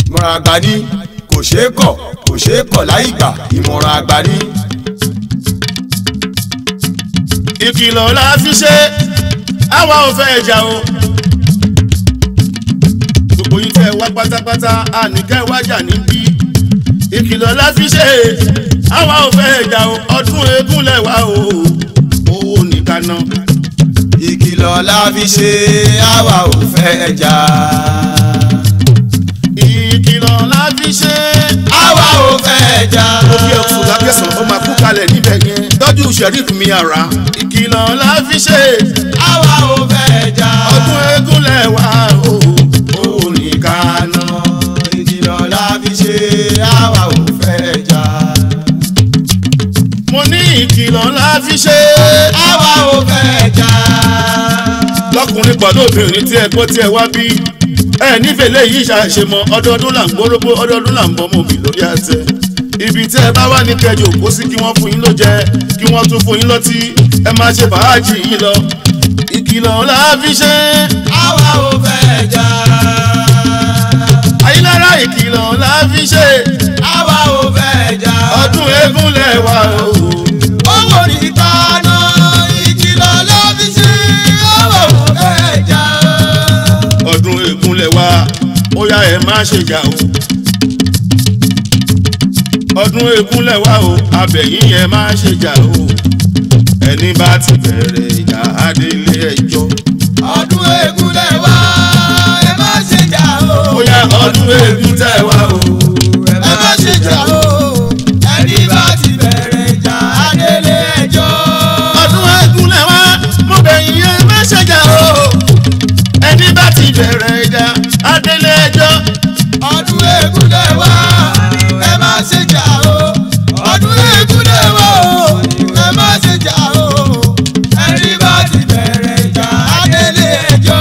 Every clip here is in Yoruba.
ìmọ̀ràn àgbà ní kò ṣeé kọ̀ kò ṣeé kọ̀ láì gbà ìmọ̀ràn àgbà ní. ìkìlọ̀ la fi ṣe àwa ò fẹ́ jà o. gbogbo yín tẹ́ wá pátápátá àníkẹ́ wájà níbí. ìkìlọ̀ la fi ṣe àwa ò fẹ́ jà o ọdún eégún lẹ́wà o owó nìkan náà. ìkìlọ̀ la fi ṣe àwa ò fẹ́ jà. ìkìlọ̀ la fi ṣe àwa ò fẹ́ jà. ó fi ẹ̀kú lákẹ́sàn ó máa kú kalẹ̀ níbẹ̀ yẹn tọ́jú sheriff mi ara. ìkìlọ̀ la fi ṣe àwa ò fẹ́ jà. ọdún eégún lẹ́wà o owó nìkan náà. ìkìlọ̀ la fi ṣe àwa ò fẹ́ jà. mo ní ìkìlọ̀ la fi ṣe àwa ò fẹ́ jà. lọkùnrin pọ̀ lóbìnrin tí ẹ gbọ́ tí ẹ wá bí ẹ nífẹ̀ẹ́ léyìí ṣàṣemọ ọdọọdún là ń gbórógbó ọdọọdún là ń bọ́ mọ́ mi lórí àtẹ ibi tí ẹ bá wà ní kẹjọ kó sí kí wọ́n fún yín ló jẹ kí wọ́n tún fún yín lọ́tí ẹ máa ṣe fàájì yín lọ ìkìlọ̀ la fi ṣe àwa ò fẹ́ jà. ayélujára ìkìlọ̀ la fi ṣe àwa ò fẹ́ jà. ọdún eégún lẹ́wà o owó nìkan náà ìkìlọ̀ la fi ṣe àwa ò fẹ́ jà. ọdún eégún lẹ́wà ó yá ẹ má ṣe jà o ọdún eégún lẹ́wà o abẹ̀yìn ẹ má ṣe jà o ẹni bá ti bẹ̀rẹ̀ ìjà adélé ẹjọ́ ọdún eégún lẹ́wà ẹ má ṣe jà o. ó yá ọdún eégún tẹ̀wá o ẹ má ṣe jà o. ẹni bá ti bẹ̀rẹ̀ ìjà adélé ẹjọ́. ọdún eégún lẹ́wà mo bẹ̀yìn ẹ má ṣe jà o ẹni bá ti bẹ̀rẹ̀ ìjà adélé ẹjọ́ ọdún eégún lẹ́wà ẹ má ṣe jà o. ọdún eégún lẹ́wà o ẹ má ṣe jà o. ẹni bá ti bẹ̀rẹ̀ ìjà adélé ẹjọ́.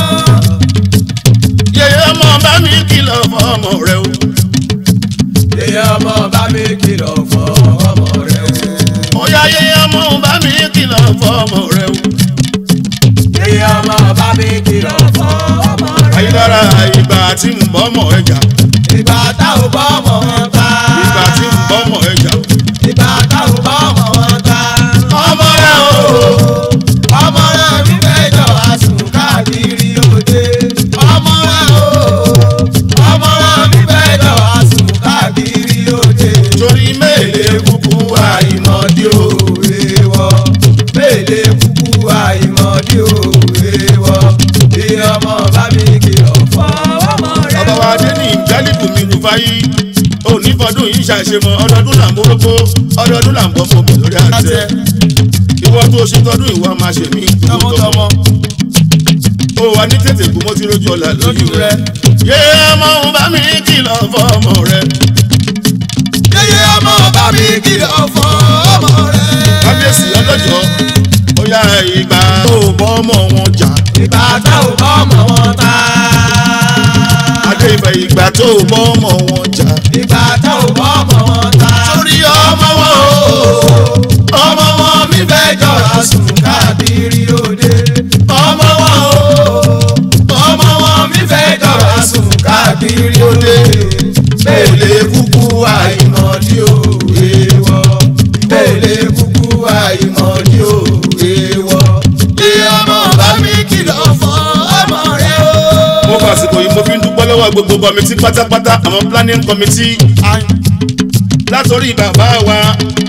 yẹyẹ ọmọ bá mi kìlọ̀ fọmọ rẹ o Yèyé ọmọ bá mi kìlọ̀ fún ọmọ rẹ̀ o. ó yá yẹyẹ ọmọ bá mi kìlọ̀ fọmọ rẹ o. Yèyé ọmọ bá mi kìlọ̀ fún ọmọ rẹ̀ o. ayélujára ìgbà tí ń bọ́ mọ̀ ẹja Ìgbà tá ò bọ́ ọmọ wọn ta. ìgbà tí ń bọ́ mọ̀ ẹja Ìgbà tá ò bọ́ ọmọ wọn ta. ọmọ rẹ o Ọmọ rẹ̀ mi fẹ́ jọ àsùn káàkiri òde. Ọmọ rẹ̀ o. Ọmọ rẹ̀ mi fẹ́ jọ àsùn káàkiri òde. torí méèlè Mèlè kúkú àìmọ̀dí òwe wọ. Mèlè kúkú àìmọ̀dí òwe wọ. Bí ọmọ bá mi kìlọ̀ fún ọmọ rẹ̀. ọba wa dé ní ìjálìbù mi lù fáyí onífọdún yìí ṣàṣemọ ọdọọdún là ń borógbó ọdọọdún là ń bọ́ fún mi lórí àtẹ ìwọ tó ṣe tọdún ìwọ máa ṣe mí tọmọtọmọ ó wà ní tètè kú mo ti rójú ọ̀la lójú rẹ yé ọmọ òun bá mi kìlọ̀ fọmọ rẹ Yèyé ọmọ bá mi kìlọ̀ fún ọmọ rẹ̀. kábíyèsí ọlọ́jọ́ ó yá ìgbà tó bọ́ ọmọ wọn jà Ìgbà tá ò bọ́ ọmọ wọn ta. adé ìfẹ́ ìgbà tó bọ́ ọmọ wọn jà Ìgbà tá ò bọ́ ọmọ wọn ta. torí ọmọ wọn o Ọmọ wọn mi fẹ́ jọra sùn káàkiri òde. Ọmọ wọn o. Ọmọ wọn mi fẹ́ jọra sùn káàkiri òde. Mèlè kúkú àìmọ̀dí òwe wọ. Mèlè kúkú àìmọ̀dí òwe wọ. Bí ọmọ bá mi kìlọ̀ fún ọmọ rẹ o. mo fàsìkò yìí mo fi ń dúpẹ́ lọ́wọ́ gbogbo kọ́mítì pátápátá àwọn planning committee látòrí bàbá wa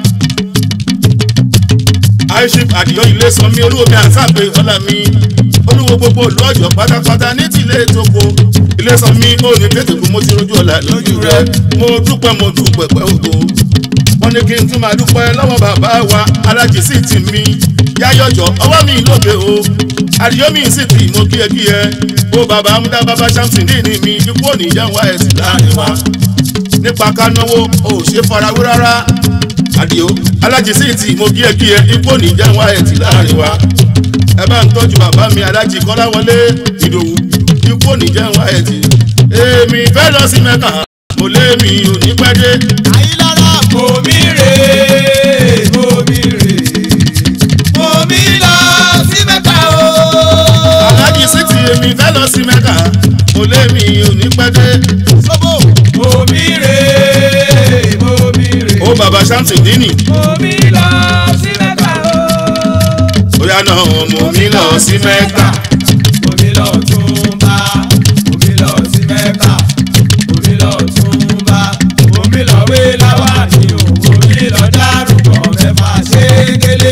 aishif àdìyọ ilé sanmi olúwomi àtàgbé ọlá mi olúwo gbogbo ìlú ọ̀yọ́ pátápátá ní tìlé ètòkò ilé sanmi ó ní tètè kú mo ti rojú ọ̀la lójú rẹ mo dúpẹ́ mo dúpẹ́ pẹ́ ògo wọ́n ní kí n tún máa dúpẹ́ lọ́wọ́ bàbá wa alájì sí ti mi yáyọ̀jọ̀ ọwọ́ mi lóde o àríyọ́mí sì tì mo kíyẹkíyẹ ó bàbá amúdá bàbá samson ní ìní mi ikú òní ìyáwó ẹ̀sìn láàrin wa nípa ká náwó o ò ṣe farawé rárá àdìo alájì sí ti mo kíyẹkíyẹ ikú òní ìyáwó ẹ̀sìn láàrin wa ẹ bá ń tọ́jú bàbá mi alájì kọ́láwọlé ìdòwú ikú òní ìyáwó ẹ̀sìn èmi fẹ́ lọ sí mẹ́kà mo lé mi ò ní pẹ́ dé Àyílára bomi rè bomi rè bomi lọ sí mẹ́ta o. alájì sí ti èmi fẹ́ lọ sí mẹ́kà mo lé mi ò ní pẹ́ dé sóbò. Omi rè omi rè. ó bàbá ṣáǹtì dínì Omi lọ sí mẹ́ta o. ó yá náà mú mi lọ sí mẹ́ta. Omi lọ tún bá. Omi lọ sí mẹ́ta. Omi lọ tún bá. Omi lọ wé láwà ní o. Omi lọ dárúkọ mẹ́fà ṣe kélé.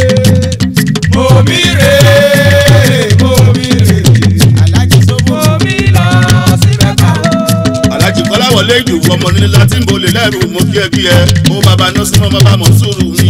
Omi rè omi rè. alájí sóbò. Omi lọ sí mẹ́ta o. alájì kọ́láwọlé ìdòwú ọmọ nílé láti ń bolè lẹ́rù mo kí ẹ kí ẹ ó bàbá nọ́ọ̀sì mọ́ bàbá mọ̀ sùúrù mi.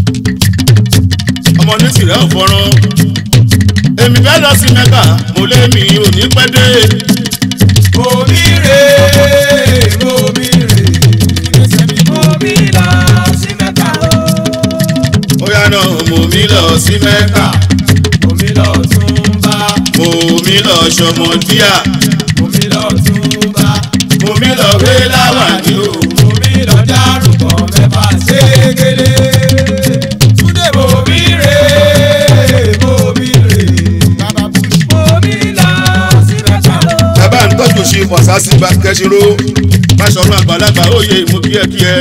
ọmọ ní tìrẹ ò fọ́rán èmi fẹ́ lọ sí mẹ́kà mo lé mi ò ní pẹ́ dé. Omi rè omi rè. Omi lọ sí mẹ́ta o. ó yá náà mo mi lọ sí mẹ́kà Omi lọ tún bá. mo mi lọ ṣọmọ díà Omi lọ tún bá. mo mi lọ wé láwàní o. Omi lọ dárúkọ mẹ́fà ṣégele. túndé bò. Omi rè omi rè. bàbá bush. Omi lọ sí mẹ́ta o. bàbá ń tọ́jú ṣe fọ̀sásí bá kẹ́sìrò máṣọ́run àgbàlagbà òye mo kí ẹ kí ẹ.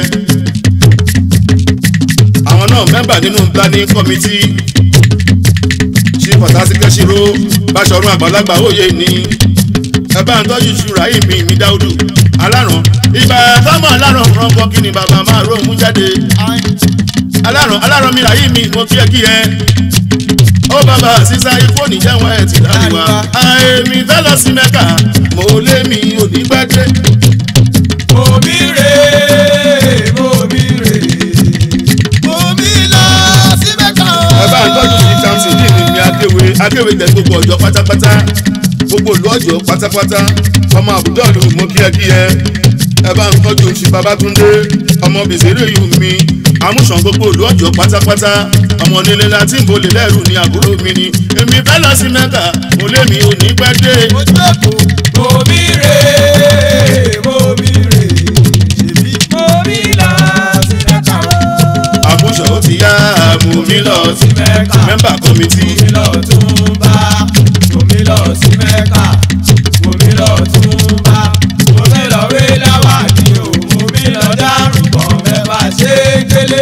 àwọn náà mẹ́mbà nínú planning committee ṣe fọ̀sásí kẹ́sìrò máṣọ́run àgbàlagbà òye ní. bàbá ń tọ́jú ṣùrà ìmì mi dáúdù alárùn ìgbà tọ́mọ̀ alárùn rọ́pọ̀ kí ni bàbá máa ró mú jáde alárùn alárùn mi ràyí mi mo kí ẹ kí ẹ. ó bàbá sísá ifóònù jẹ́wọ́n ẹ̀ ti dárí wa. àìmí fẹ́ lọ sí mẹ́kà mo lé mi ò ní pẹ́ dé. Omi rè omi rè. omi lọ sí mẹ́ta o. ẹ bá ń tọ́jú sí chamsi ní ìlú ní akéwé akéwé tẹ gbogbo ọjọ́ pátápátá gbogbo ìlú ọjọ́ pátápátá ọmọ àbúdọ́ọ̀lù mo kí ẹ kí ẹ ẹ bá ń tọ́jú sí babatunde ọmọ bèsèrè yìí mi amúṣàn gbogbo ìlú ọjọ́ pátápátá ọmọ nílé láti ń bolè lẹ́rù ní àbúrò mi ni èmi fẹ́ lọ sí mẹ́ta mo lé mi ò ní pẹ́ dé. ojú èkó. Omi rè omi rè. ṣèbí. Omi lọ sí mẹ́ta o. àmúṣàn ó ti yá mú mi lọ sí Mẹ́ka. mẹ́mbà kọ́mítì. Omi lọ tún bá. Omi lọ sí mẹ́ka. Omi lọ tún bá. Omi lọ wé láwà ní o. Omi lọ dárúkọ mẹ́fà ṣégele.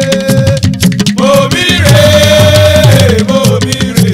Omi rè omi rè.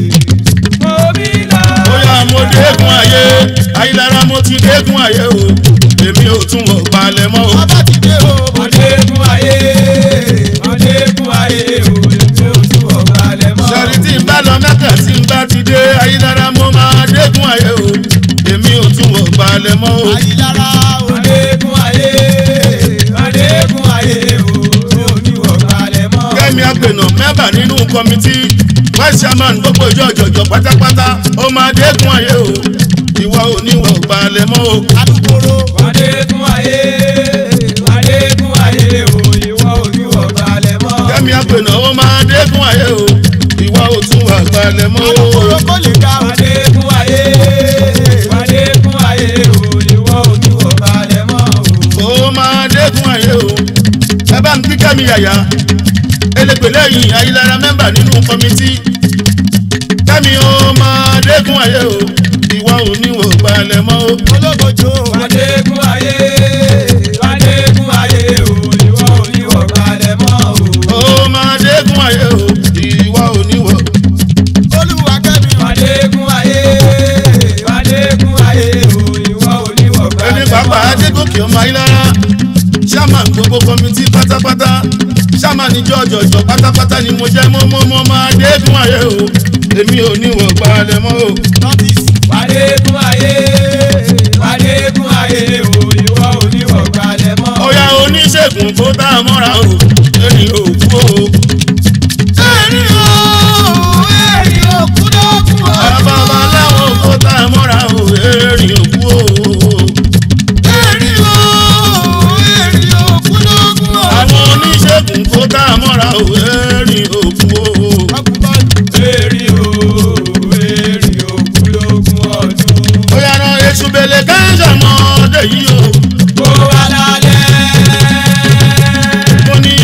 Omi lọ. bóyá mo dégún ayé ayélujára mo ti dégún ayé o èmi ò tún wọ̀ palẹ̀ mọ́ o. bàbá ti dé o. Ọdẹ́kun ayé, ọdẹ́kun ayé, òye tó tú ọ̀gá lẹ̀ mọ́. sọ̀rí tí n bá lọ mẹ́kà tí n bá ti dé ayélujára mo máa dégún ayé o èmi ò tún wọ̀ palẹ̀ mọ́ o. ayélujára o. Ọdẹ́kun ayé, ọdẹ́kun ayé, òye tó ọ̀gá lẹ̀ mọ́. kẹ́mi àgbẹ̀nà mẹ́bà nínú kọ́mítì vice chairman gbogbo ìjọ ìjọ̀jọ̀ pátápátá ó máa dégún ayé o ìwọ ò ní wọ̀ palẹ̀ mọ́ o. alukoro. Ọdẹ́kun ayé, ọdẹ́kun ayé, òye wọ́n ojú ọ̀gá lẹ̀ mọ́. kẹ́mi àgbẹ̀nà ó máa dégún ayé o ìwọ ò tún wọ̀ palẹ̀ mọ́ o. alukoro kò lè ga o. Ọdẹ́kun ayé, ọdẹ́kun ayé, òye wọ́n ojú ọ̀gá lẹ̀ mọ́. ó máa dẹ́kun ayé o ẹ bá ń kí kẹ́mi yàyà elégbè lẹ́yìn ayélujára mẹ́mbà nínú kọ́mítì kẹ́mi ó máa dẹ́kun ayé o ìwọ ò ní wò balẹ̀ mọ́ o. ológojo. Adékun ayé, Adékun ayé, òye wọ́n ojú ọ̀gá lẹ̀ mọ́. ó máa dẹ́kun ayé o ìwọ ò ní wò. olúwa kẹ́mi. Adékun ayé, Adékun ayé, òye wọ́n ojú ọ̀gá ẹni lẹ̀ pàápàá mọ́. adégòkè ọmọ ayélujára ṣáàmà gbogbo kọ́mítì pátápátá ṣáàmà níjọ́ ọ̀jọ̀jọ̀ pátápátá ni mo jẹ́ mọ́mọ́mọ́ máa dẹ́kun ayé o èmi ò ní wò balẹ̀ mọ́ o. notice. Adékun ayé, Adékun ayé, òye wọ́n ojú ọ̀gá lẹ̀ mọ́. ọ̀yà oníṣègùn kó tá a mọ́ra o ẹni ò kú o. ẹ̀rí o ẹ̀rí o kúndókùn o. àbábá láwọn kó tá a mọ́ra o ẹni ò kú o. ẹ̀rí o ẹ̀rí o kúndókùn o. àwọn oníṣègùn kó tá a mọ́ra o ẹni ò kú o. Èrì o, èrì ògúnlógún ọdún. ọ̀yà náà èṣù bèlè káńsà mọ́ ọdẹ yìí o. Kó wá lálẹ́. mo ní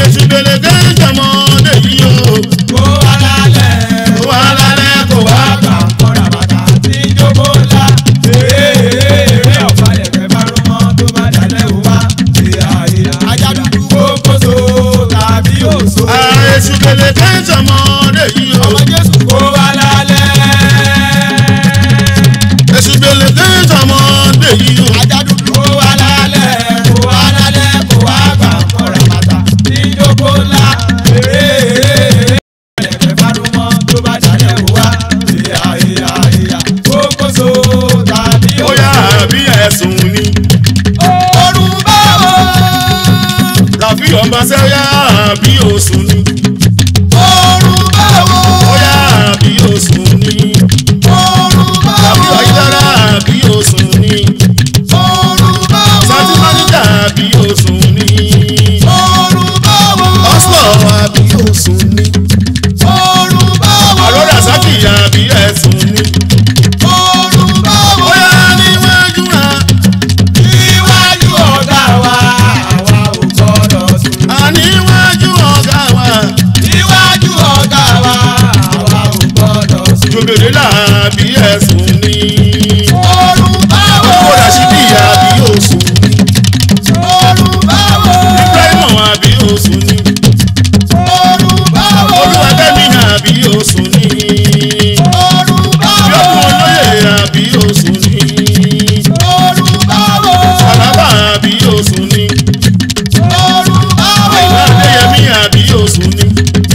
jòbèrè làbí ẹ̀sùn ní. Orun báwo? olúwo rashidi àbí òsùn ní. Orun báwo? ibrahim àbí òsùn ní. Orun báwo? olúwàbẹ́mi àbí òsùn ní. Orun báwo? yọkùn olóyè àbí òsùn ní. Orun báwo? Àlàbà àbí òsùn ní. Orun báwo? Àyìnlá Adéyẹmí àbí òsùn ní.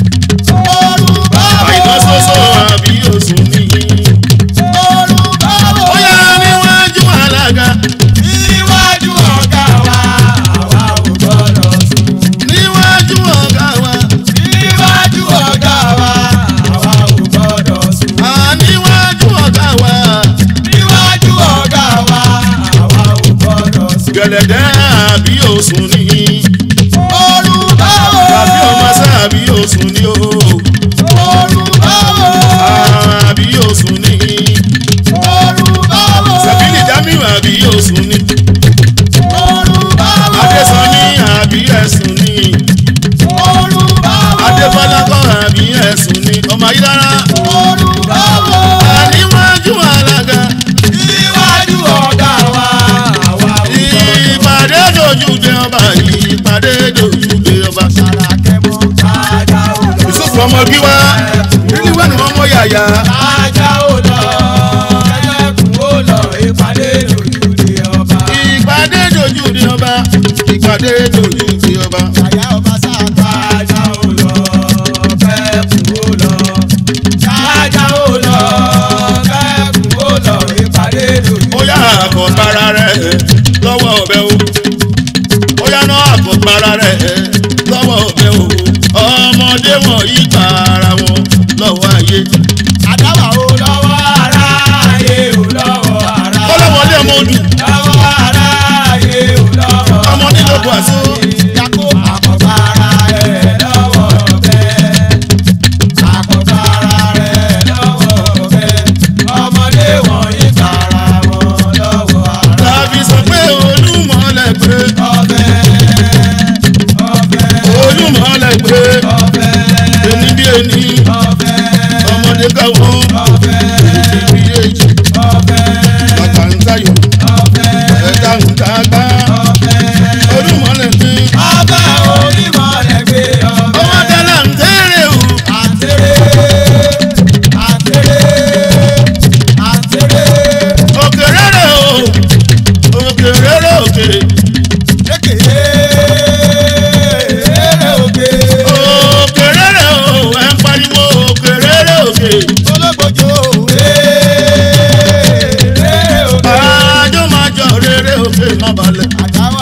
Orun báwo? Àyìnlá Sọ́sọ́ àbí òsùn ní. Orun báwo? Ó yá níwájú alága. Níwájú ọ̀gá wa, àwa ò gbọ́dọ̀ sùn. Níwájú ọ̀gá wa. Níwájú ọ̀gá wa, àwa ò gbọ́dọ̀ sùn. À níwájú ọ̀gá wa. Níwájú ọ̀gá wa, àwa ò gbọ́dọ̀ sùn. Gẹ̀lẹ̀dẹ́ àbí òsùn ní. Orun báwo? Àbí ọmọ sá àbí òsùn ní o. Orun báwo? Àbí òsùn ní. Orun báwo? Sàbílì Jamiu àbí òsùn ní. Orun báwo? Adésànní àbí ẹ̀sùn ní. Orun báwo? Adébọ́lákọ̀ àbí ẹ̀sùn ní. Ọmọ Ayílára. Orun báwo? Àníwájú alága. Níwájú ọ̀gá wa, àwa ò gbọ́dọ̀ Ìpàdé dojú dé ọba. Ìpàdé dojú dé ọba. Sàràkẹ́mọ́ kájà ò lọ. Yusufu ọmọ Gíwá. Níwá ni wọ́n mọ yàyà. Kájà ò lọ. Ẹlẹ́kùn ó lọ ìpàdé lójúde ọba. Ìpàdé dojú dé ọba. Ìpàdé dojú dé ọba. Àyà ọba sáàtà. Kájà ò lọ. Kẹ́kùn ó lọ. Kájà ò lọ. Kẹ́kùn ó lọ ìpàdé lójúde Ó yá àkọ́gbára rẹ̀ lọ́wọ́ ọ̀bẹ o. Ó yá náà àkọ́gbára rẹ̀ lọ́wọ́ ọ̀bẹ o. Ọmọdé wọ̀nyí pa ara wọn lọ́wọ́ ayé. Àdáwà o. lọ́wọ́ aráyé ò lọ́wọ́ ará. Kọ́lọ́mọdé ọmọ odù. lọ́wọ́ aráyé ò lọ́wọ́ Ọmọ nílò Bùhásó. Yàkó. àkọ́bára rẹ̀ lọ́wọ́ bẹ́ẹ̀. àkọ́bára rẹ̀ lọ́wọ́ bẹ́ẹ̀. ọmọdé wọ̀nyí tara wọn lọ́wọ́ ará. Tàbí sọ pé olúmọ̀lẹ̀ pé ọbẹ̀ ọbẹ̀ olúmọ̀lẹ̀ pé ọbẹ̀ ẹni bí ẹni ọbẹ̀ ọmọdé káwọn ọbẹ̀ ìbí èjì ọbẹ̀ bàtà ń tayò ọbẹ̀ ẹ̀dá ń tagbá ọbẹ̀. olúmọ̀lẹ̀ pé ọbẹ̀ onímọ̀ rẹ̀ gbé ọbẹ̀. ọmọdé là ń tẹ́rẹ̀ o. àtẹ̀rẹ̀ àtẹ̀rẹ̀ àtẹ̀rẹ̀ òkèrè rẹ̀ o òkèrè rẹ̀ òkè Kékeré. èrè òkè òkèrè rẹ̀ o ẹ̀ ń pariwo òkèrè rẹ̀ òkè Ológbòjò. èrè òkè àjọ máa jọ rere òkè má balẹ̀. Àdáwà.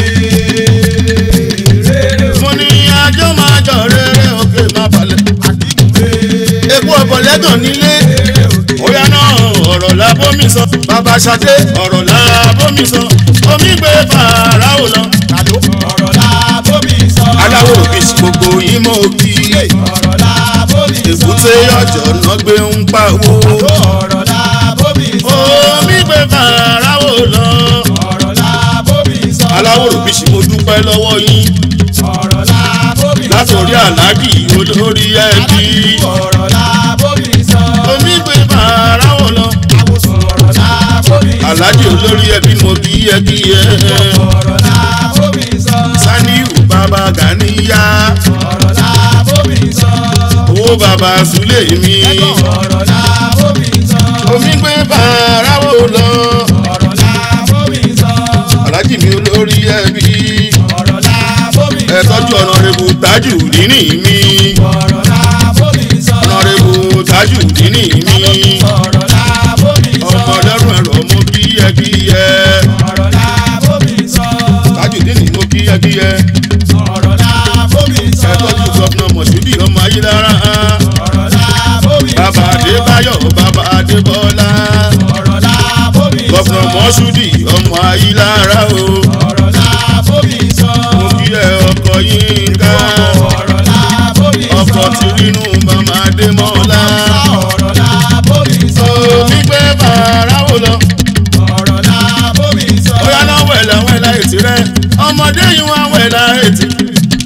èrè mo ní àjọ máa jọ rere òkè má balẹ̀. Àdìgún. epo ọ̀bọ̀lẹ́gàn nílé òkè Oya náà ọ̀rọ̀ la bómi sọ. Bàbá Ṣadé ọ̀rọ̀ la bómi sọ. Omi gbé fàrà ò lọ. Kàló. ọ̀rọ̀ la bómi sọ Aláwo òbí gbogbo yín mọ̀ òbí. ọ̀rọ̀ la bómi sọ Èkúté ọjọ́ náà gbé ń pawó. ọ̀rọ̀ la bómi sọ Omi gbé fàrà ò lọ. ọ̀rọ̀ la bómi sọ Aláwo òbí mo dúpẹ́ lọ́wọ́ yín. ọ̀rọ̀ la bómi sọ Látòrí àlágì olórí ẹbí. ọ̀rọ̀ la bómi sọ Omi gbé fàrà ò lọ. ọ̀rọ̀ la bómi sọ Àlájì olórí ẹbí mo kí ẹ kí ẹ. ọ̀rọ̀ la bómi sọ Saniu bàbá Gàníyà. ọ̀rọ̀ la bómi sọ Owó bàbá Sùlé mi. ọ̀rọ̀ la bómi sọ Omi gbé fàrà ò lọ. ọ̀rọ̀ la bómi sọ Àlájì mi olórí ẹbí. ọ̀rọ̀ la bómi sọ Ẹ tọ́jú ọ̀nà rebu tájù nínú mi. ọ̀rọ̀ la bómi sọ Ọ̀nà rebu tájù nínú mi. ọ̀rọ̀ la bómi sọ Ọmọ ọlọ́run ẹ̀rọ mo kí ẹ kí ẹ. ọ̀rọ̀ la bómi sọ Tájù nínú mo kí ẹ kí ẹ. ọ̀rọ̀ la bómi sọ Ẹ tọ́jú gọ́fúnà Mọ̀ṣúdì ọmọ Ayélára. ọ̀rọ̀ la bómi sọ Bàbá Adébáyọ̀ bàbá Adébọ́lá. ọ̀rọ̀ la bómi sọ Gọ́fúnà Mọ̀ṣúdì ọmọ Ayélára o. ọ̀rọ̀ la bómi sọ Mo kí ẹ ọkọ yín ká. ọ̀rọ̀ la bómi sọ Ọkọ ti rínú màmá Adémọ́lá. ọ̀rọ̀ la bómi sọ Omi gbé fàrà ò lọ. ọ̀rọ̀ la bómi sọ Ó yá náà wẹ̀lẹ̀ wẹ̀lẹ̀ ètì rẹ̀. Ọmọdé yìí wá wẹ̀lẹ̀ ètì.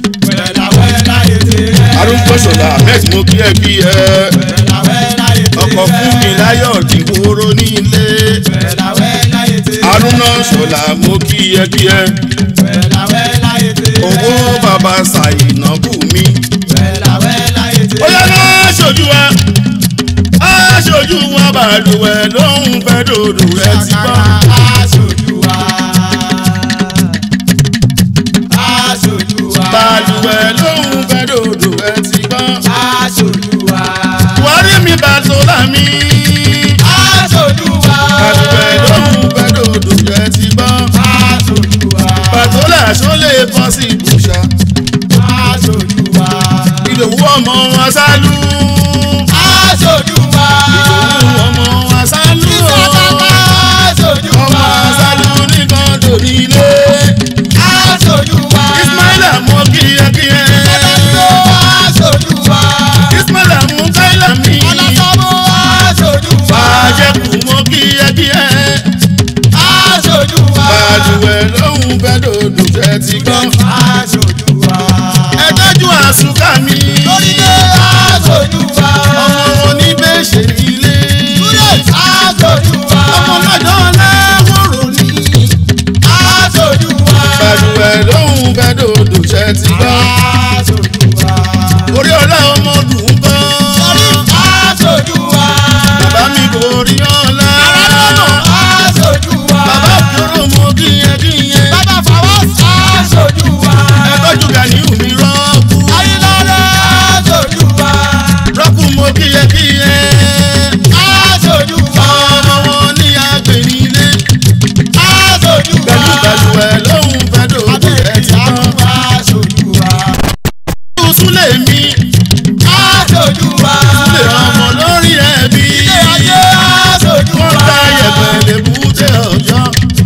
wẹ̀lá wẹ̀lá ètè rẹ̀ arúgbó ṣọlá ahmed mo kí ẹ kí ẹ wẹ̀lá wẹ̀lá ètè ọkọ ọkọ̀ fún mi láyọ̀ dìgbòrò nílé Wẹ̀láwẹ́ láyé tẹ́. arúnà ṣọlá mo kíyẹkíyẹ Wẹ̀láwẹ́ láyé tẹ́. owó bàbá ṣàyìnà bù mí. Wẹ̀láwẹ́ láyé tẹ́. ó yẹ ká aṣojú wa aṣojú wa bàlùwẹ̀ lóhùn fẹ́ dòdò ẹ ti gbọ́. Aṣojú wa. Aṣojú wa. bàlùwẹ̀ lóhùn fẹ́ dòdò ẹ ti gbọ́. Aṣojú wa. buhari mi bàtọ́lá mi. Aṣojú wa. bàlùwẹ̀ lóhùn fẹ́ dòdò ẹ ti gbọ́. Aṣojú wa. bàtọ́lá ṣọlẹ̀ bọ́ sí ibùsà. Aṣojú wa. ìdòwú ọmọ wọn sálú. Aṣojú wa. ìdòwú ọmọ wọn sálú. Aṣojú ọmọ wa. sálú nìkan dòní ilé. Aṣojú wa. ismaila mọ kíyẹkíyẹ. Aṣojú wa. ismaila mú káìlà mi. Ọlọ́sọ́mọ́ aṣojú wa. fàájẹkù mọ kíyẹkíyẹ. Aṣojú wa. bàlùwẹ̀ lóhùn fẹ́ dòdò fẹ́ ti gbọ́. Aṣojú wa. ẹ tọ́jú àsùká mi. Lórílẹ̀ aṣojú wa. ọmọ oníbẹ̀ṣẹ̀ ilé. Aṣojú wa. ọmọ lọ́dọ̀ láwòrò ní. Aṣojú wa. bàlùwẹ̀ lóhùn fẹ́ dòdò fẹ́ ti gbọ́. Aṣojú wa. orí ọlá ọmọ dùn gan. Aṣojú wa. bàbá mi kò rí ọlá. Aṣojú wa. bàbá òjòrò mọ kíyẹkíyẹ. Bàbá fọwọ́ aṣojú wa. ẹ tọ́jú Gàníù mi rọ́ọ̀kù. Ayílọ́lẹ̀ aṣojú wa. rọ́ọ̀kù mọ kíyẹkíyẹ. Aṣojú wa. ọmọ wọn ní agbèrè ilé. Aṣojú wa. pẹ̀lú bàlùwẹ̀ lóhùn fẹ́ dòdò Abẹ́rẹ́ ẹ ti gbọ́. ìyàwó aṣojú wa. Súlẹ̀ mi, Aṣojú wa. súlẹ̀ ọmọ lórí ẹbí. Ilé ayé aṣojú Wọ́n wa. ta yẹ̀pẹ̀ lè búté ọ̀yọ́.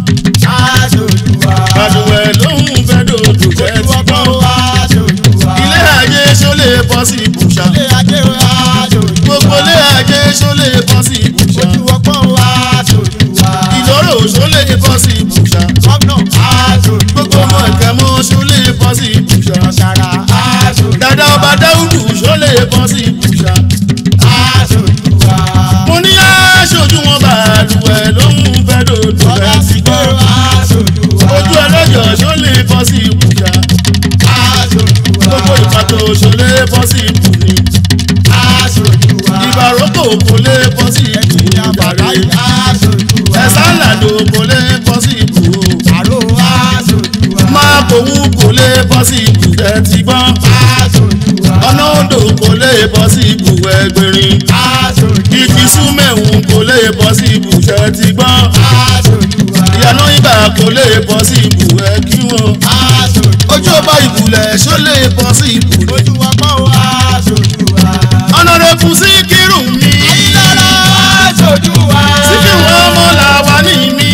Aṣojú wa. Bàlùwẹ̀ lóhùn fẹ́ dòdò fẹ́ ti Olúwọ́pọ̀ gbọ́. aṣojú wa. Ilé ayé ṣólè bọ́ sí ibùsà. Ilé ajé aṣojú wa. Gbogbo ilé ayé ṣólè bọ́ sí ibùsà. Olúwọ́pọ̀ aṣojú wa. Ìlóró ṣólè bọ́ sí ibùsà. Gómìnà aṣojú wa. Gbogbo ọmọ ìkẹ́mọ́ ṣólè bọ́ sí ibùsà. Ṣàrà aṣojú wa. Dàdá ọba Dáúdù ṣólè bọ́ sí ibùsà. Aṣojú wa. Mo ní aṣojú wọn bàlùwẹ̀ lóhùn fẹ́ dòdò Ọ̀dà fẹ́ ti sígbó gbọ́. aṣojú wa. ojú ọlọ́jọ́ ṣó lè bọ́ sí ibùdó Aṣojú wa. gbogbo ìpàtó ṣó lè bọ́ sí ibùdó Aṣojú wa. ìbàrókò kò lè bọ́ sí Ẹ̀jìn ibùdó àbàdá jàre aṣojú wa. ẹ̀sán làdó kò lè bọ́ sí ibùdó Àrò aṣojú wa. máa kòwú kò lè bọ́ sí ibùdó ẹ ti gbọ́n Aṣojú wa. ọ̀nà odò kò lè bọ́ sí ibùdó ẹgbẹ̀rin Aṣojú wa. ìdí súnmẹ̀hún kò lè bọ́ sí ibùdó ẹ ti gbọ́n Aṣojú wa. ìyànà ibà kò lè bọ́ sí ibùdó ẹ kí wọn Aṣojú wa. ojú ọba ìbùlẹ̀ ṣó lè bọ́ sí ibùdó Ojú wa pọ̀ aṣojú wa. ọ̀nàrẹ́bù sí kírun mi. Ayílára aṣojú wa. síkì wọn ọmọ làwa ní mi.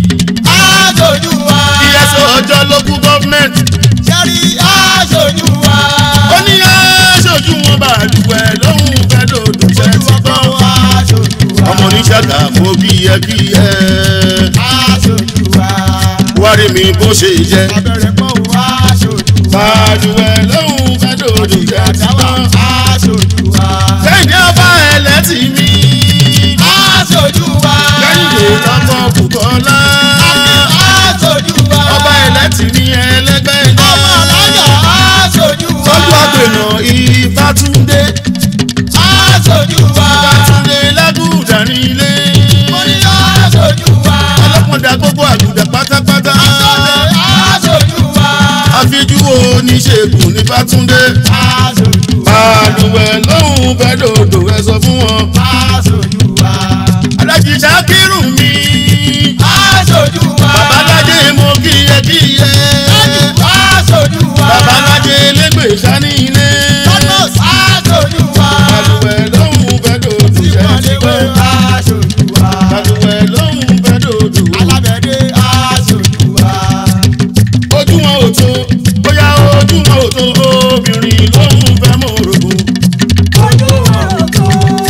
Aṣojú wa. ìyẹsọ ọjọ́ local government. Ṣẹ́rí aṣojú wa. ó ní aṣojú wọn bàlùwẹ̀ lóhùn fẹ́ dòdò fẹ́ Ojú ti wa gbọ́. pọ̀ aṣojú wa. ọmọ oníṣàkà mo bí ẹ bí ẹ. Aṣojú wa. wárí mi bó ṣe jẹ. Abẹ́rẹ́ pọ̀ aṣojú wa. bàlùwẹ̀ lóhùn fẹ́ dòdò fẹ́ ti Àdáwà gbọ́. aṣojú wa. kẹ́hìndé ọba ẹlẹ́tì mi. Aṣojú wa. kẹ́hìndé ọkọ̀ bùkọ́lá. Aṣojú wa. ọba ẹlẹ́tì mi ẹlẹ́gbẹ́ náà. Ọmọ ọlọ́yà aṣojú wa. tọ́jú àgbẹ̀nà ìfàtúndé. Aṣojú wa. ìfàtúndé lágùdà nílé. Mo ní aṣojú wa. ọlọ́pọ̀dà gbogbo àgùdà pátápátá. Aṣojú wa. àfijú oníṣègùn ní fàtúndé. Aṣojú wa. balùwẹ̀ lóhùn fẹ́ dòdò ẹ sọ fún wọn. Aṣojú wa. alájí ṣàkírù mi. Aṣojú wa. babalájé mo kíyẹ kíyẹ. Aṣojú wa. babalájé lẹ́gbẹ̀ẹ́ sani ilé. Tọ́tọ̀s aṣojú wa. balùwẹ̀ lóhùn fẹ́ dòdò ẹ ti Ìmọ̀lẹ́wé gbọ́. aṣojú wa. balùwẹ̀ lóhùn fẹ́ dòdò. Alábẹ̀dé aṣojú wa. ojú wọn ò tó bóyá ojú wọn ò tó obìnrin lóhùn fẹ́ mọ̀ orogún. Ojú wọn ò tó.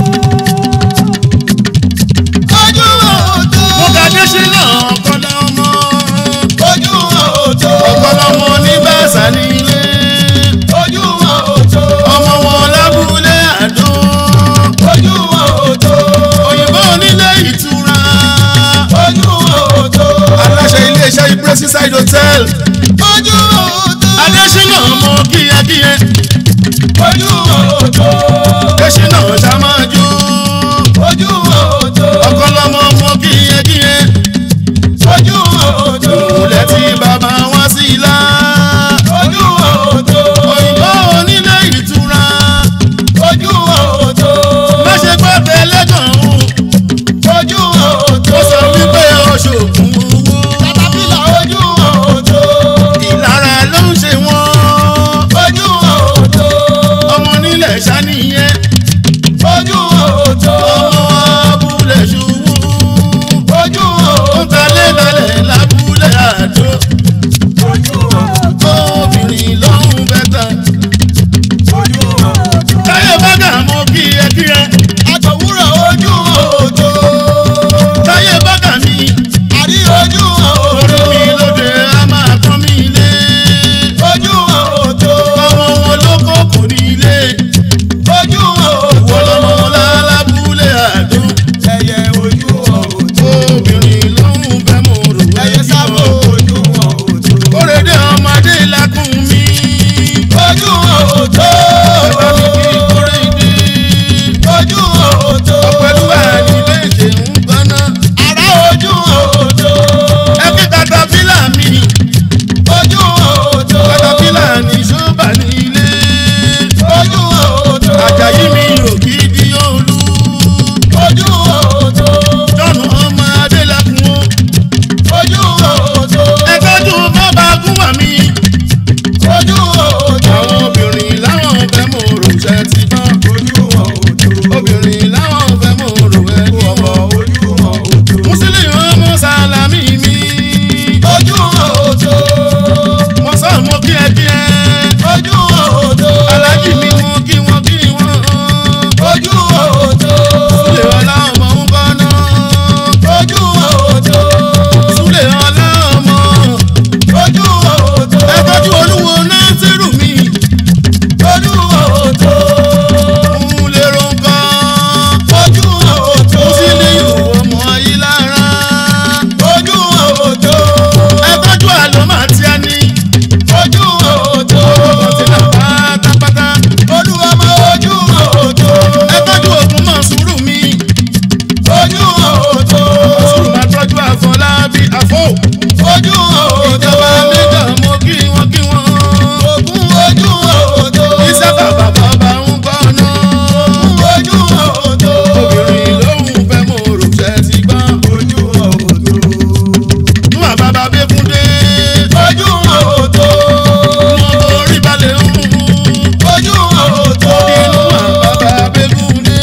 Ojú wọn ò tó. mo ga Adésínà ọ̀kọ́lá ọmọ Ojú wọn ò tó. ọ̀kọ́lá ọmọ ní bàṣà nílé Ojú wọn ò tó. ọmọ wọn lábúlé àdó Ojú wọn ò tó. gbé seaside hotel ojú òótọ́ adésínà mọ kíyẹkíyẹ ojú òótọ́ adésínà sàmájú ojú òótọ́ ọkọlọmọ mọ kíyẹkíyẹ ojú òótọ́ ìmùlẹ̀ tí bàbá wá sí ilá ojú òótọ́ òyìnbó onílé ìtura ojú òótọ́ má ṣe gbọ́ tẹ́lẹ̀ gan-an ojú ó òótọ́ sọ wípé oṣù kún owó katapila ojú òótọ́ ìlara ló ń ṣe wọ́n ojú òótọ́ ọmọ nílẹ̀ ṣàníyẹn ojú òótọ́ ọmọ abúlé ṣubú ojú ó òótọ́ talẹ̀ talẹ̀ lábúlé àjò ojú òótọ́ obìnrin lọ́hùn bẹ́tà ojú òótọ́ táyé bágà mọ kíyẹkíyẹ àtọ̀wúrọ̀ ojú òótọ́ táyé bágà mi àrí ojú orí òótọ́ mi lóde a máa tán mi ilé ojú òótọ́ ọmọ wọn ló kó kò ní ilé ojú ìwọ òótọ́ lọmọ lálábúlé àjò ẹyẹ ojú òótọ́ obìnrin lọ́hùn fẹ́ mọ̀ rò ẹyẹ sábò ojú òótọ́ kórèdé ọmọdé lakún mi ojú òótọ́ bàbá mi kí kórèdé ojú òótọ́ pẹ̀lú àní méje ń gbaná àrá ojú òótọ́ ẹbí katapila mi ojú òótọ́ katapila ní ṣọ́ọ̀bà nílé ojú òótọ́ àjàyí mi ò kí di olú ojú òótọ́ jọ̀nù ọmọ adélakùn o ojú òótọ́ ẹgbẹ́jú bọ́ba gúnwà mi ojú òótọ́ àwọn obìnrin láwọn fẹ́ mọ̀ rò ṣẹ́ ti bọ́ ojú òótọ́ obìnrin láwọn fẹ́ mọ̀ rò ẹ́ kí ọmọ wọ́n. ojú òótọ́ mùsùlùmí ọmọ sàlámì mi ojú òótọ́ mo sọ mo kí ẹ kí ẹ ojú òótọ́ alájì mi mo kí wọn kí wọn ojú òótọ́ súlẹ̀ ọlá ọmọ ń bọ́ná ojú òótọ́ súlẹ̀ ọlá ọmọ ojú òótọ́ ẹ tọ́jú olúwo náà sírù mi ojú òótọ́ ń lè ronkan ojú òótọ́ mùsùlùmí ọmọ yìí lára ojú òótọ́ ẹ tọ́jú àlọ́mà tí a ní ojú òótọ́ ọkọ̀ tí là pátápátá olúwọmọ ojú òótọ́ ẹ tọ́jú ògùn mọ̀ sùúrù mi ojú òótọ́ sùúrù máa tọ́jú àfọlábí àfọ́ ojú ìjọba òótọ́ méjọ mo kí wọn kí wọn. ògún ojú òótọ́ iṣẹ́ bàbá bàbá ń gbọ́ná. ojú òótọ́ obìnrin lòun fẹ́ mọ òrùṣẹ́ ti gbọ́n. ojú òótọ́ nú àbábá bẹ́kúndé. ojú òótọ́ mo borí balẹ̀ ń. ojú òótọ́ inú àbábá bẹ́kúndé.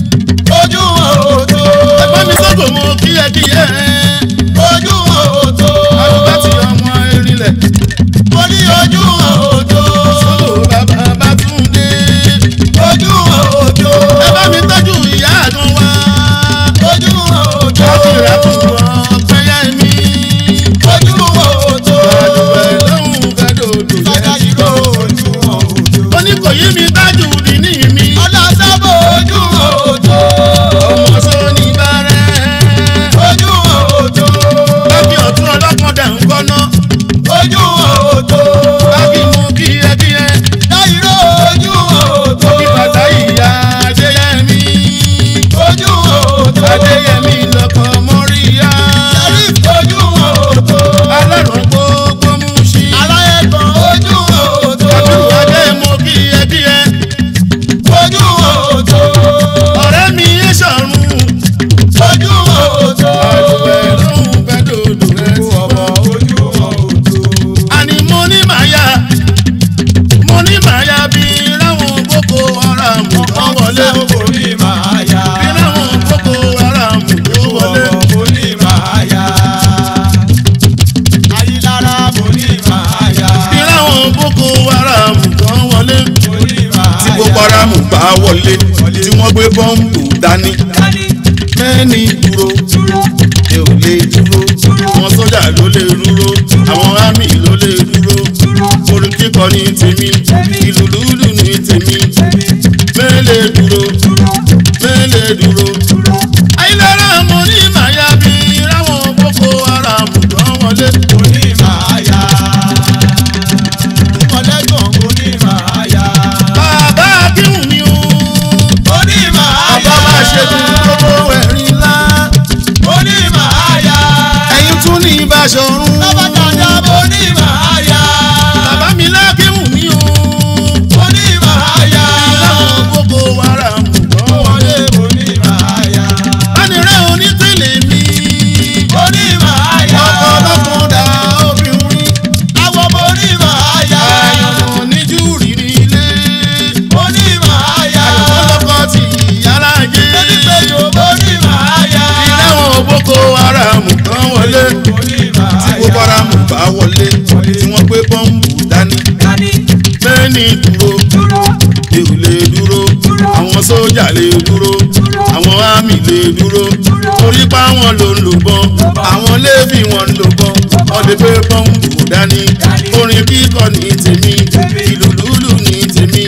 ojú òótọ́ ẹgbẹ́ mi sọ́kò mo kíyẹ́kíyẹ́. ojú òótọ́ àdúgbò tí ọmọ erinlẹ̀. mo ní ojú òótọ́ sọ́kò bàbá bátúndé. ojú òótọ́ ẹ bá mi tọ́jú ìyá àdùn wá. ojú òótọ́ káfíńrà tún wọ́n pẹ́yà mi. ojú òótọ́ àdùgbò lòun fẹ́ dòdò yẹn. adájúrò ojú òótọ́ ó ní kò yí mi tájú di ní mi. ọlọ́sàbò ojú òótọ́ ọmọ sóní bàrẹ́. ojú òótọ́ bábí ọ̀tún ọlọ́pàá dà ń kọ́ná. ojú òótọ́ bábí mú kíyẹ́kíyẹ́. dáìró ojú òótọ́ bí bàtà ìyá adéyẹmí. ojú òótọ́ adéyẹmí lọkọ mọ́ríyá. sheriff ojú òótọ́ alárùn gbogbo mú sí. aláyẹ̀kọ́ ojú òótọ́ àbúrò adé mú kíyẹ́kíyẹ́. ojú òótọ́ ọ̀rẹ́ mi yé sọ̀rùn. ojú òótọ́ àdùgbẹ́ lòun fẹ́ dòdò rẹ̀ sí ọmọ ojú òótọ́ àní mo ní màyà mo ní màyà bí ráwọn boko haram tó wọlé ọmọ orí máa yá bí ráwọn boko haram tó wọlé ọmọ orí máa yá ayélujára orí máa yá bí ráwọn boko haram tó wọlé orí máa tí yá boko haram bá wọlé tí wọ́n gbé bọ́ǹbù dání mẹ́ni dúró ẹ ò lè dúró àwọn sójà ló lè dúró àwọn àmì ló lè dúró orin kíkọ ní tèmi ìlú lúlù ní tèmi mẹ́lẹ̀ dúró mẹ́lẹ̀ dúró. ayélujára mo ní màyà bí ráwọn boko haram tó wọlé orí máa Bàṣọ̀run. Lábàjáde mo ní màá yá. Bàbá mi lákéwù mí o. Mo ní màá yá. Láwọn gbogbo wàrà mú kán wọlé. Wọlé mo ní màá yá. Bánirẹ́ onítẹ̀lé mi. Mo ní màá yá. Ọkọ̀ ọlọ́kùn dá obìnrin. Àwọn mo ní màá yá. Àyànmọ́ oníjú rírí ilé. Mo ní màá yá. Ọlọ́kọ̀ ti yàrá jẹ́. Onígbèjò mo ní màá yá. Ìrẹ́wọ̀n boko haram kan wọlé. Mo ní màá Tí yá. boko haram bá wọlé. Tí wọ́n gbé bọ́ǹbù dání. Dání Mẹ́ni dúró. dúró. Èrò lè dúró. Àwọn sójà lè dúró. Àwọn àmì lè dúró. Torí pa wọn ló ń lò bọ́n. Àwọn léèfì wọn ń lò bọ́n. Wọ́n lè gbé bọ́ǹbù dání. Orin kíkọ ní tèmi. Ìlú lúlù ní tèmi.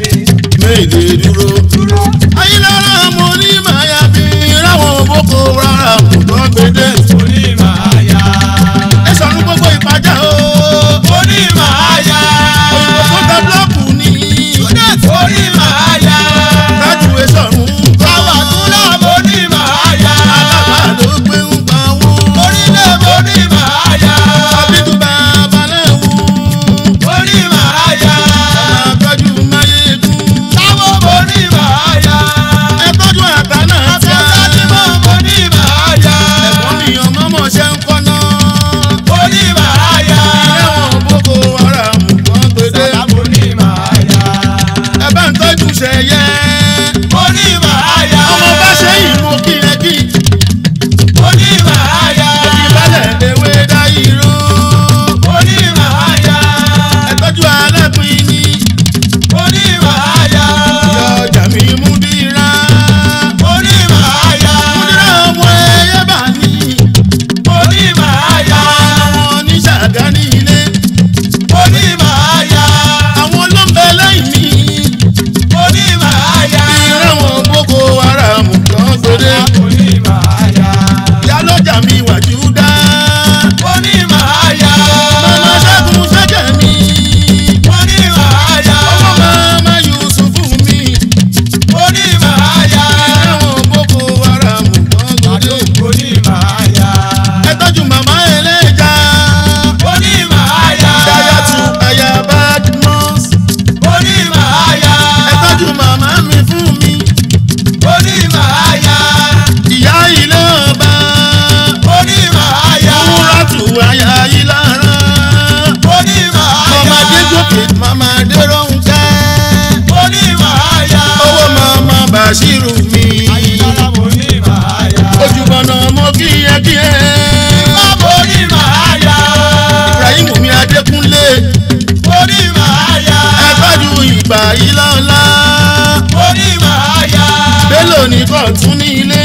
Méèlè dúró. Ayélujára mo ní màá bí ráwọn boko haram tó gbédè. Mo ní màá yá. Ẹ sọ̀rọ̀ gbogbo ìpàjá o. Mo ní màá yá. Òyìnbó tó ta búlọ́ọ̀kù ní. Mo ní màá yá. Graduation ń kọ́. Àwọn àtúnlá mo ní màá yá. Alábà ló gbé ń pa wọ́n. Orílẹ̀ mo ní màá yá. Àbíkú bàbá lẹ́wù. Mo ní màá yá. Àtọ́jú máyégún. Táwọn mo ní màá yá. Ẹ tọ́jú àtà náà tí a. Àtọ́sájímọ̀ mo ní màá yá. Ẹ̀gbọ́n mi ọmọ mọ̀ ṣe ń kọ́nà. Mo ní màá yá. Ẹlẹ́wọ̀n boko haram kan gbédè. Sọlá mo ní màá yá. Ẹ bá ń tọ́jú ṣẹyẹ. Mo ní màá yá. Ọmọ bá ṣe ìmú kí ẹ kí. Mo ní màá yá. Ìbálẹ̀ ewé dá irú. Mo ní màá yá. Ẹ tọ́jú alápín ní. Mo ní màá yá. Ìyá ọjà mi mú dírá. Mo ní màá yá. Múdírá ọmọ ẹyẹ bá ní. Mo ní màá yá. Àwọn oníṣàgá ní ilé. Mo ní màá yá. Àwọn ló ń bẹ lẹ́yìn mi. Mo ní màá yá. Ìrẹ́wọ̀n boko haram kan gbére. Mo ní màá yá. Ìyálọ́jà mi wàjú dá. Mo ní màá yá. Màmá ṣẹ́gun ṣẹ́jẹ̀ mi. Mo ní màá yá. Ọmọ màmá Yusufu mi. Mo ní màá yá. Ìrẹ́wọ̀n boko haram kan gbére. Mo ní màá yá. Ẹ tọ́jú màmá ẹlẹ́ja. Mo ní màá yá. Dayatu aya Badmus. Mo ní màá yá. Ẹ tọ́jú màmá mi fún mi. Mo ní màá yá. Ìyá ilé ọba. Mo ní màá yá. Múrátù aya ìlara. Mo ní màá yá. Màmá Adégòkè, màmá Adéròǹkẹ́. Mo ní màá yá. Owó màmá Bàṣírù mi. Ayílára mo ní màá yá. Ojúbọ̀nà mo kíyẹ́kíyẹ́. Má mo ní màá yá. Ibrahim mi Adékúnlé. Mo ní màá yá. Ẹ tọ́jú ìgbà yìí lọ́la. Mo ní màá yá. Bélò ní kọ̀tún ní ilé.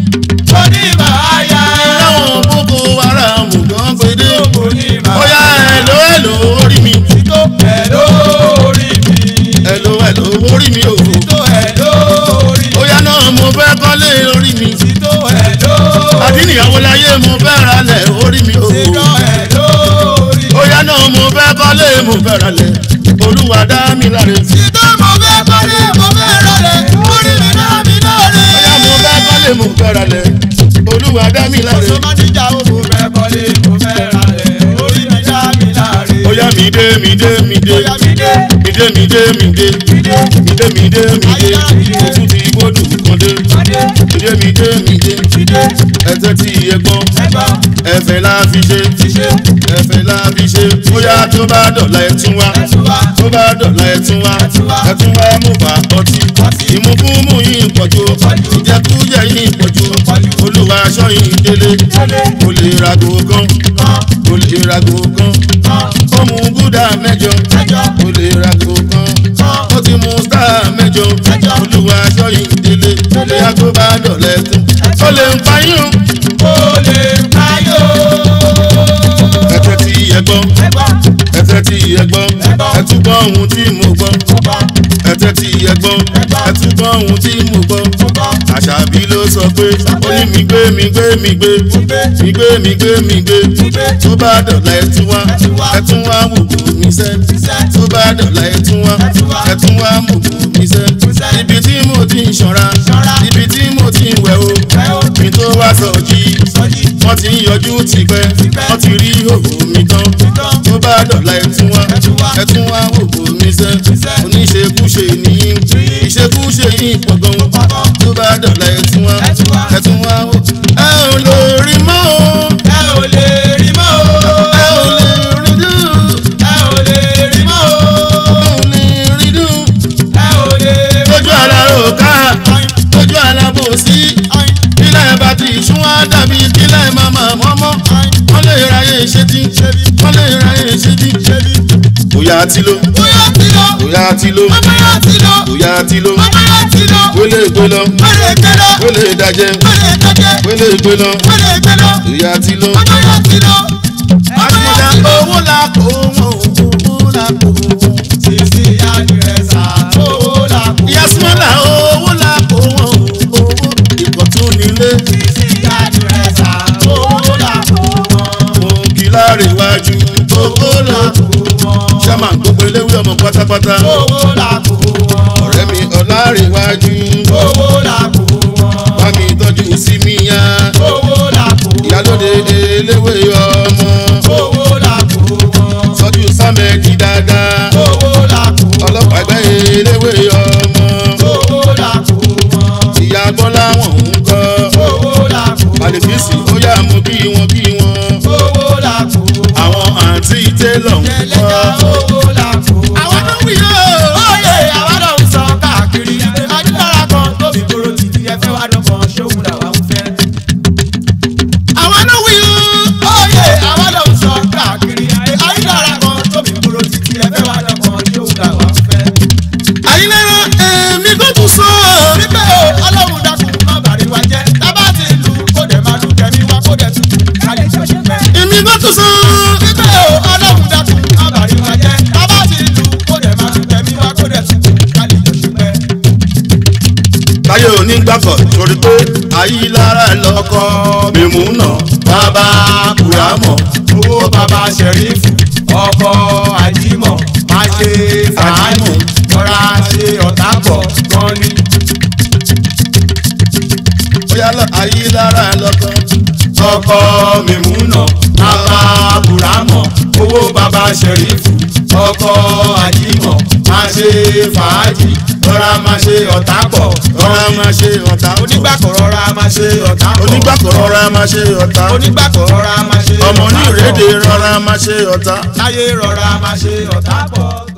Mo ní màá yá. Láwọn boko haram gan gbédé. Mo ní màá Ó yá ẹ̀lò ẹ̀lò orí mi. Tító ẹ̀ lórí mi. Ẹ̀lò ẹ̀lò orí mi o. Tító ẹ̀ lórí mi. Ó yá náà mo fẹ́ kọ́lé orí mi. Tító ẹ̀ lórí mi. Àdínìyàwó láyé mo fẹ́ ralẹ̀ orí mi o. Tító ẹ̀ lórí mi. Ó yá náà mo fẹ́ kọ́lé mo fẹ́ ralẹ̀. Olúwa dá mi láre. Tító mo fẹ́ kọ́lé mo fẹ́ rọlẹ̀. Orí mi dá mi lórí. Ó yá mo fẹ́ kọ́lé mo fẹ́ ralẹ̀. Olúwa dá mi láre. Sọmọdéjà ó mo fẹ́ kọ́lé mo fẹ́ ralẹ̀. Orí mi dá mi láre. Ó yá mi dé mi dé mi dé. Bóyá mi dé. Mi dé mi dé mi dé. Mi dé. Mi dé mi dé mi dé. Ojú ti gbódù kan dé. Adé. Mi dé mi dé mi dé. Mi dé. Ẹsẹ̀ tí iye gbọ́n. Ẹgbọ́n. Ẹ̀fẹ̀ la fi ṣe. Ti ṣe. Ẹ̀fẹ̀ la fi ṣe. Bóyá tó bá dọ̀la ẹ̀ tún wá. Ẹ̀tún wá. tó bá dọ̀la ẹ̀ tún wá Ẹ tún wá. ẹ̀ tún wá mú bá ọtí ìmúkúmú yìí pọ̀jù ìjẹkújẹ yìí pọ̀jù olúwa aṣọ yìí délé kò lè rago gan kò lè rago gan ó mú gúdà mẹ́jọ kò lè rago gan ó ti mú star mẹ́jọ olúwa aṣọ yìí délé bóyá tó bá dọ̀la ẹ̀ tún ó lè ń pa yín o Ó lè payó. ẹ̀tẹ̀ tí ẹ gbọ́ Ẹgbọ́n. ẹ̀tẹ̀ tí ẹ gbọ́ ẹ tún gbọ́ ohun tí mo gbọ́ Ọgbọ́n. ẹ̀tẹ̀ tí ẹ gbọ́ ẹ tún gbọ́ ohun tí mo gbọ́. Ọgbọ́n. àṣàbí ló sọ pé ó ní mi gbé mi gbé mi gbé mi gbé mi gbé mi gbé tó bá dọ̀la ẹ tún wá ẹ tún wá wògùn mi sẹ́ tó bá dọ̀la ẹ tún wá ẹ tún wá wògùn mi sẹ́ ibi tí mo ti ń ṣọ́ra ibi tí mo ti ń wẹ̀ o mi tó wá sọ jí wọ́n ti ń yọjú tipẹ́ wọ́n ti rí òwò mi tán tó bá dọ̀la ẹ̀tún wá ẹ̀tún wá òwò mi sẹ́ oníṣekúṣe nìyí ìṣekúṣe yìí pọ̀ gan tó bá dọ̀la ẹ̀tún wá ẹ̀tún wá òwò. ẹ ò lè rí mọ́ o ẹ ò lè rí mọ́ o. ẹ ò lè rí dùn ẹ ò lè rí mọ́ o. ẹ ò lè rí dùn ẹ ò lè rí lójú àlá òkà lójú àlá bòsí kílẹ̀ bá ti sún wá dàbí kílẹ̀ màmá mọ́mọ́ wọ́n lè ráyè ṣétí wọ́n lè ráyè ṣétí. bóyá ti lo bóyá ti lọ. bóyá ti lo bóyá ti lọ. bóyá ti lo bóyá ti lọ. wélé gbé lọ wẹ́lẹ̀ gbé lọ. wélé dajẹ́ wẹ́lẹ̀ gbẹ́jẹ́. wélé gbé lọ wẹ́lẹ̀ gbé lọ. bóyá ti lo. bóyá ti lọ. àtúndà owó la kó wọn owó la kó wọn. Sisi àdìrẹ́sà owó la kó. ìyá súnmọ́lá owó la kó wọn owó ìkọ̀tún nílé. Sisi àdìrẹ́sà owó la kó wọn. òǹkì láàrin iwájú owó la kó wọn. sábà gbogbo eléwé ọmọ pátápátá. owó la kó wọn. ọ̀rẹ́ mi ọ̀làríwájú owó la kó wọn. bá mi tọ́jú sí mi yá owó la kó wọn. ìyálóde eléwé ọmọ owó la kó wọn. tọ́jú sámẹ́jì dáadáa owó la kó wọn. ọlọ́pàá ẹgbẹ́ eléwé ọmọ owó la kó wọn. ìyá bọ́lá wọn ń kọ́ owó la kó wọn. àlèfíìsì ó yá mú kí wọn kí wọn owó la kó wọn. àwọn àǹtí télọ̀ ń ẹlẹ́jà kọ́. owó la kó wọn. àwọn tó wí yóò. Oyè àwa náà ń sọ káàkiri. Adúlára kan tóbi kúrò títí ẹ fẹ́ wá dọ́gbọ̀n ṣóhun làwa ń fẹ́. àwọn tó wí yóò. Oyè àwa náà ń sọ káàkiri. Adúlára kan tóbi kúrò títí ẹ fẹ́ wá dọ́gbọ̀n ṣóhun làwa ń fẹ́. àyínlára èmi kò tún sọ. Wípé o, Ọlọ́run dákun má bàrí wa jẹ́. Tábà ti lù kó dẹ̀ máa lù kẹ́mi wá kó dẹ̀ tutù. Kálí tó ṣe fẹ́. èmi kò tún sọ. Wípé o, Ọlọ́run dákun má bàrí wa jẹ́. Tábà ti lù kó dẹ̀ máa lù kẹ́mi wá kó dẹ̀ tutù. Kálí tó ṣe fẹ́. táyé onígbàkọ̀ torí pé àyílára lọ́kọ́ mímú náà bàbá kùrámọ̀ owó bàbá sẹ̀rífù ọkọ̀ àjímọ̀ máa ṣe fàájì rọra ṣe ọ̀tá pọ̀ gan ni. bóyá lọ àyílára lọ́kọ́ ọkọ̀ mímúnà bàbá buramọ̀ owó bàbá sẹ̀rífù ọkọ̀ àjímọ̀ máa ṣe fàájì rọra máa ṣe ọ̀tá pọ̀ rọra máa ṣe ọ̀tá onígbàkọ̀ rọra máa ṣe ọ̀tá pọ̀ onígbàkọ̀ rọra máa ṣe ọ̀tá onígbàkọ̀ rọra máa ṣe ọmọ ọ̀tá ní pọ̀. ìrédè rọra máa ṣe ọ̀tá. láyé rọra máa ṣe ọ̀tá pọ̀